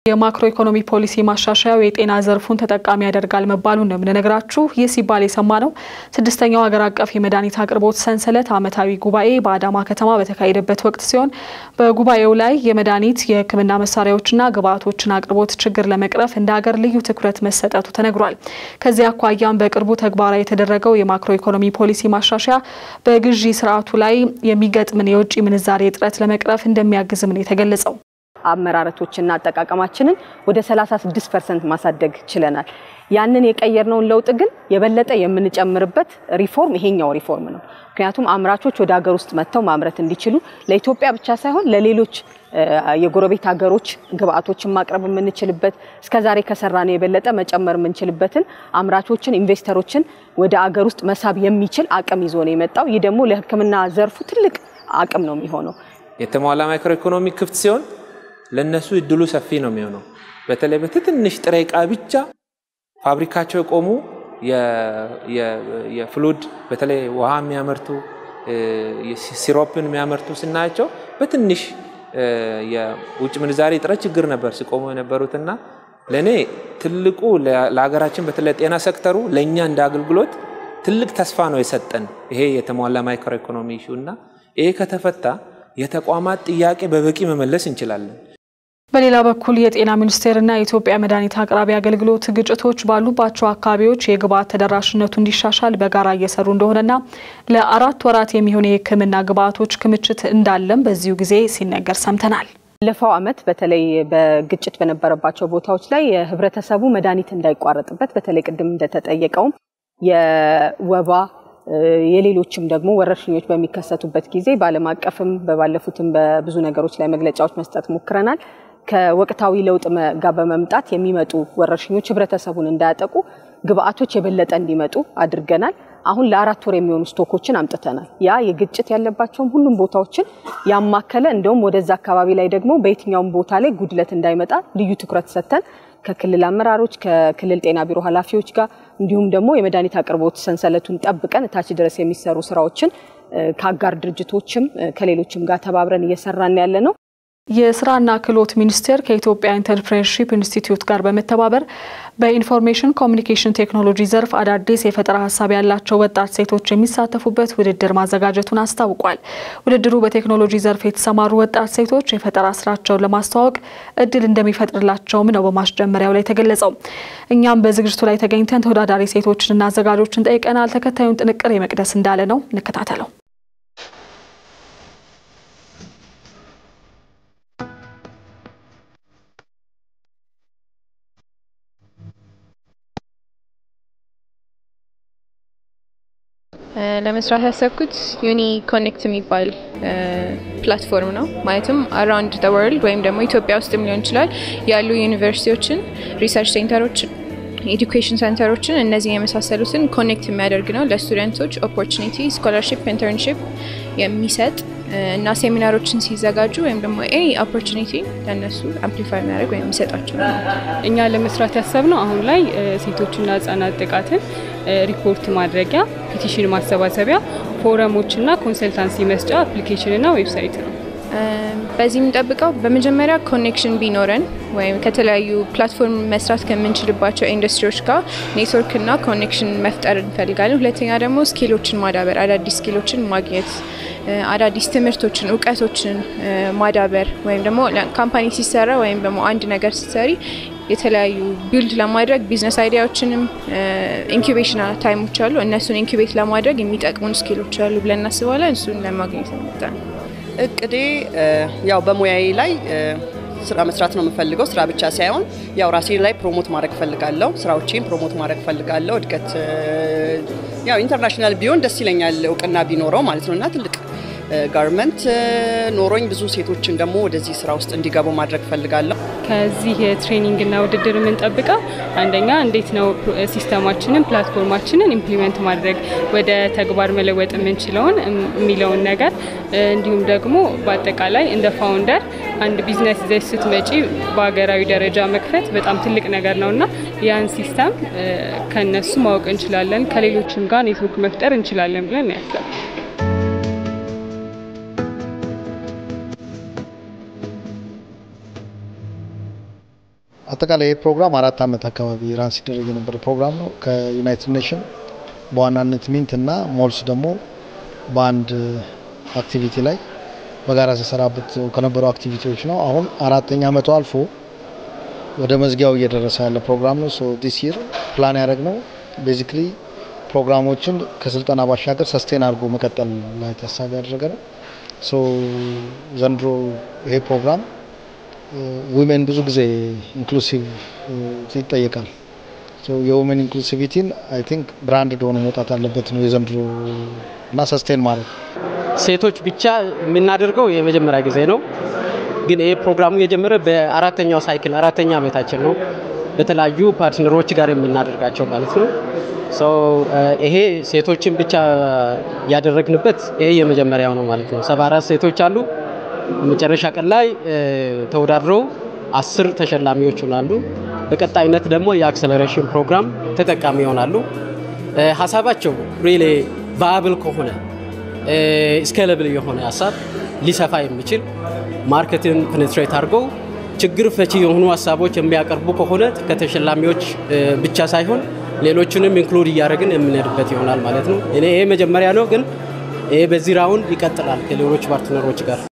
የማክሮ ኢኮኖሚ ፖሊሲ ማሻሻያው የጤና ዘርፉን ተጠቃሚ ያደርጋል መባሉን ነው የምንነግራችሁ። ይህ ሲባል የሰማነው ስድስተኛው ሀገር አቀፍ የመድኃኒት አቅርቦት ሰንሰለት ዓመታዊ ጉባኤ በአዳማ ከተማ በተካሄደበት ወቅት ሲሆን በጉባኤው ላይ የመድኃኒት የሕክምና መሳሪያዎችና ግብዓቶችን አቅርቦት ችግር ለመቅረፍ እንደ ሀገር ልዩ ትኩረት መሰጠቱ ተነግሯል። ከዚህ አኳያም በቅርቡ ተግባራዊ የተደረገው የማክሮ ኢኮኖሚ ፖሊሲ ማሻሻያ በግዢ ስርዓቱ ላይ የሚገጥምን የውጭ ምንዛሬ እጥረት ለመቅረፍ እንደሚያግዝም ነው የተገለጸው። አመራረቶችና አጠቃቀማችንን ወደ 36 ፐርሰንት ማሳደግ ችለናል። ያንን የቀየርነውን ለውጥ ግን የበለጠ የምንጨምርበት ሪፎርም ይሄኛው ሪፎርም ነው። ምክንያቱም አምራቾች ወደ ሀገር ውስጥ መጥተው ማምረት እንዲችሉ ለኢትዮጵያ ብቻ ሳይሆን ለሌሎች የጎረቤት ሀገሮች ግብአቶችን ማቅረብ የምንችልበት እስከዛሬ ከሰራነው የበለጠ መጨመር የምንችልበትን አምራቾችን፣ ኢንቨስተሮችን ወደ አገር ውስጥ መሳብ የሚችል አቅም ይዞ ነው የመጣው። ይህ ደግሞ ለሕክምና ዘርፉ ትልቅ አቅም ነው የሚሆነው። የተሟላ ማይክሮ ኢኮኖሚ ክፍት ሲሆን ለነሱ እድሉ ሰፊ ነው የሚሆነው። በተለይ በትንሽ ጥሬ ዕቃ ብቻ ፋብሪካቸው የቆሙ የፍሉድ በተለይ ውሃ የሚያመርቱ ሲሮፕን የሚያመርቱ ስናያቸው በትንሽ የውጭ ምንዛሬ እጥረት ችግር ነበር ሲቆሙ የነበሩትና ለእኔ ትልቁ ለሀገራችን በተለይ ጤና ሴክተሩ ለእኛ እንደ አገልግሎት ትልቅ ተስፋ ነው የሰጠን ይሄ የተሟላ ማይክሮ ኢኮኖሚ ኢሹ እና ይሄ ከተፈታ የተቋማት ጥያቄ በበቂ መመለስ እንችላለን። በሌላ በኩል የጤና ሚኒስቴርና የኢትዮጵያ መድኃኒት አቅራቢ አገልግሎት ግጭቶች ባሉባቸው አካባቢዎች የግብዓት ተደራሽነቱ እንዲሻሻል በጋራ እየሰሩ እንደሆነና ለአራት ወራት የሚሆን የሕክምና ግብዓቶች ክምችት እንዳለም በዚሁ ጊዜ ሲነገር ሰምተናል። ባለፈው ዓመት በተለይ በግጭት በነበረባቸው ቦታዎች ላይ የህብረተሰቡ መድኃኒት እንዳይቋረጥበት በተለይ ቅድም እንደተጠየቀውም የወባ የሌሎችም ደግሞ ወረርሽኞች በሚከሰቱበት ጊዜ በዓለም አቀፍም በባለፉትም በብዙ ነገሮች ላይ መግለጫዎች መስጠት ሞክረናል። ከወቅታዊ ለውጥ ጋር በመምጣት የሚመጡ ወረርሽኞች ህብረተሰቡን እንዳያጠቁ ግብአቶች የበለጠ እንዲመጡ አድርገናል። አሁን ለአራት ወር የሚሆኑ ስቶኮችን አምጥተናል። ያ የግጭት ያለባቸውም ሁሉም ቦታዎችን ያማከለ እንደውም ወደዛ አካባቢ ላይ ደግሞ በየትኛውም ቦታ ላይ ጉድለት እንዳይመጣ ልዩ ትኩረት ሰጥተን ከክልል አመራሮች ከክልል ጤና ቢሮ ኃላፊዎች ጋር እንዲሁም ደግሞ የመድኃኒት አቅርቦት ሰንሰለቱን ጠብቀን እታች ድረስ የሚሰሩ ስራዎችን ከአጋር ድርጅቶችም ከሌሎችም ጋር ተባብረን እየሰራን ያለ ነው። የስራና ክህሎት ሚኒስቴር ከኢትዮጵያ ኢንተርፕሬንሺፕ ኢንስቲትዩት ጋር በመተባበር በኢንፎርሜሽን ኮሚኒኬሽን ቴክኖሎጂ ዘርፍ አዳዲስ የፈጠራ ሀሳብ ያላቸው ወጣት ሴቶች የሚሳተፉበት ውድድር ማዘጋጀቱን አስታውቋል። ውድድሩ በቴክኖሎጂ ዘርፍ የተሰማሩ ወጣት ሴቶች የፈጠራ ስራቸውን ለማስተዋወቅ እድል እንደሚፈጥርላቸውም ነው በማስጀመሪያው ላይ የተገለጸው። እኛም በዝግጅቱ ላይ ተገኝተን ተወዳዳሪ ሴቶችንና አዘጋጆችን ጠይቀናል። ተከታዩን ጥንቅር የመቅደስ እንዳለ ነው፣ እንከታተለው። ለመስራት ያሰብኩት ዩኒ ኮኔክት የሚባል ፕላትፎርም ነው። ማለትም አራውንድ ዘ ወርልድ ወይም ደግሞ ኢትዮጵያ ውስጥም ሊሆን ይችላል ያሉ ዩኒቨርሲቲዎችን፣ ሪሰርች ሴንተሮችን፣ ኤዱኬሽን ሴንተሮችን እነዚህ የመሳሰሉትን ኮኔክት የሚያደርግ ነው። ለስቱደንቶች ኦፖርቹኒቲ፣ ስኮላርሽፕ፣ ኢንተርንሽፕ የሚሰጥ እና ሴሚናሮችን ሲዘጋጁ ወይም ደግሞ ኤኒ ኦፖርቹኒቲ ለእነሱ አምፕሊፋይ የሚያደርግ ወይም የሚሰጣቸው ነው። እኛ ለመስራት ያሰብነው አሁን ላይ ሴቶችና ህጻናት ጥቃትን ሪፖርት ማድረጊያ፣ ፒቲሽን ማሰባሰቢያ፣ ፎረሞችና ኮንሰልታንሲ መስጫ አፕሊኬሽንና ዌብሳይት ነው። በዚህ የምንጠብቀው በመጀመሪያ ኮኔክሽን ቢኖረን ወይም ከተለያዩ ፕላትፎርም መስራት ከምንችልባቸው ኢንዱስትሪዎች ጋር ኔትወርክና ኮኔክሽን መፍጠር እንፈልጋለን። ሁለተኛ ደግሞ ስኪሎችን ማዳበር፣ አዳዲስ ስኪሎችን ማግኘት፣ አዳዲስ ትምህርቶችን፣ እውቀቶችን ማዳበር ወይም ደግሞ ካምፓኒ ሲሰራ ወይም ደግሞ አንድ ነገር ሲሰሪ የተለያዩ ቢልድ ለማድረግ ቢዝነስ አይዲያዎችንም ኢንኩቤሽን ታይሞች አሉ። እነሱን ኢንኩቤት ለማድረግ የሚጠቅሙን ስኪሎች አሉ ብለን እናስባለን። እሱን ለማግኘት መጣ ነው። እቅዴ ያው በሙያዬ ላይ ስራ መስራት ነው የምፈልገው። ስራ ብቻ ሳይሆን ያው ራሴ ላይ ፕሮሞት ማድረግ ፈልጋለሁ። ስራዎቼን ፕሮሞት ማድረግ ፈልጋለሁ። እድገት ያው ኢንተርናሽናል ቢሆን ደስ ይለኛል፣ እውቅና ቢኖረው ማለት ነው እና ትልቅ ጋርመንት ኖሮኝ ብዙ ሴቶችን ደግሞ ወደዚህ ስራ ውስጥ እንዲገቡ ማድረግ ፈልጋለሁ። ከዚህ ትሬኒንግና ውድድር የምንጠብቀው አንደኛ እንዴት ነው ሲስተማችንን ፕላትፎርማችንን ኢምፕሊመንት ማድረግ ወደ ተግባር መለወጥ የምንችለውን የሚለውን ነገር እንዲሁም ደግሞ በአጠቃላይ እንደ ፋውንደር አንድ ቢዝነስ ይዘሽ ስትመጪ በሀገራዊ ደረጃ መክፈት በጣም ትልቅ ነገር ነው እና ያን ሲስተም ከነሱ ማወቅ እንችላለን፣ ከሌሎችም ጋር ኔትወርክ መፍጠር እንችላለን ብለን ያስባል። አጠቃላይ ይህ ፕሮግራም አራት ዓመት አካባቢ ራን ሲደረግ የነበረ ፕሮግራም ነው። ከዩናይትድ ኔሽን በዋናነት ሚንት እና ሞልስ ደግሞ በአንድ አክቲቪቲ ላይ በጋራ ሲሰራበት ከነበሩ አክቲቪቲዎች ነው። አሁን አራተኛ ዓመቱ አልፎ ወደ መዝጊያው እየደረሰ ያለ ፕሮግራም ነው። ሶ ዲስ ይር ፕላን ያደረግ ነው ቤዚክሊ ፕሮግራሞችን ከስልጠና ባሻገር ሰስቴን አድርጎ መቀጠል ላይ ታሳቢ ያደረገ ነው። ሶ ዘንድሮ ይሄ ፕሮግራም ዊሜን ብዙ ጊዜ ኢንክሉሲቭ ይጠየቃል። የውሜን ኢንክሉሲቪቲን አይ ቲንክ ብራንድ ሆኖ መውጣት አለበት ነው የዘንድሮ እና ሰስቴን ማለት ሴቶች ብቻ የምናደርገው የመጀመሪያ ጊዜ ነው። ግን ይሄ ፕሮግራሙ የጀመረ በአራተኛው ሳይክል አራተኛ ዓመታችን ነው። በተለያዩ ፓርትነሮች ጋር የምናደርጋቸው ማለት ነው። ይሄ ሴቶችን ብቻ ያደረግንበት ይሄ የመጀመሪያው ነው ማለት ነው። ሰባ አራት ሴቶች አሉ። መጨረሻ ቀን ላይ ተወዳድረው አስር ተሸላሚዎች ይሆናሉ። በቀጣይነት ደግሞ የአክሰለሬሽን ፕሮግራም ተጠቃሚ ይሆናሉ። ሀሳባቸው ሪሌ ቫያብል ከሆነ ስኬለብል የሆነ ሀሳብ ሊሰፋ የሚችል ማርኬትን ፔኔትሬት አድርገው ችግር ፈቺ የሆኑ ሀሳቦች የሚያቀርቡ ከሆነ ከተሸላሚዎች ብቻ ሳይሆን ሌሎችንም ኢንክሉድ እያደረግን የምንሄድበት ይሆናል ማለት ነው። እኔ ይሄ መጀመሪያ ነው፣ ግን ይሄ በዚህ ራውንድ ይቀጥላል ከሌሎች ፓርትነሮች ጋር